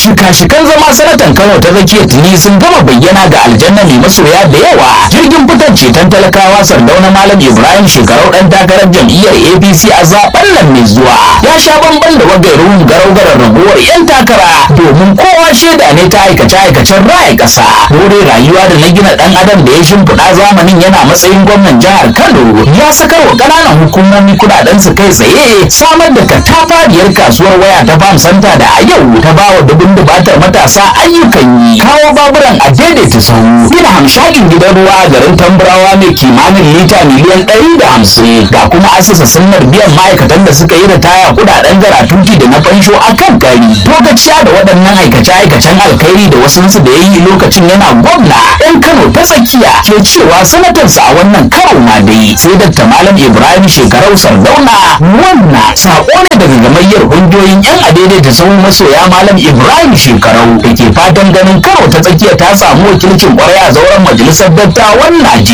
shika-shikan zama sanatan kano ta tsakiyar tuni sun gama bayyana ga aljanna mai masoya da yawa jirgin fitar ceton talakawa sardauna malam ibrahim shekarau dan takarar jam'iyyar apc a zaben nan mai zuwa ya sha bamban da wagairun garau-garar raguwar yan takara domin kowa shaida ne ta aikace-aikacen raya ƙasa dore rayuwa da na gina dan adam da ya shimfiɗa zamanin yana matsayin gwamnan jihar kano ya sakar wa ƙananan hukumomi kuɗaɗen su kai tsaye samar da katafariyar kasuwar waya ta farm center da a yau ta ba wa dubun dubatar matasa ayyukan yi kawo baburan a daidaita sahu gina hamshakin gidan ruwa a garin tambarawa mai kimanin lita miliyan ɗari da hamsin ga kuma asasa sunnar biyan ma'aikatan da suka yi ritaya kuɗaɗen garatuti da na fansho a kan gari lokaciya da waɗannan aikace-aikacen alkhairi da wasu da ya yi lokacin yana gwamna yan kano ta tsakiya ke cewa sanatarsa a wannan karo ma dai sai dakta malam ibrahim shekarau sardauna wannan saƙo ne daga gamayyar ƙungiyoyin yan adaidaita sahun masoya malam ibrahim shekarau da ke fatan ganin karo ta tsakiya ta samu wakilcin ƙwarai a zauren majalisar dattawan najeriya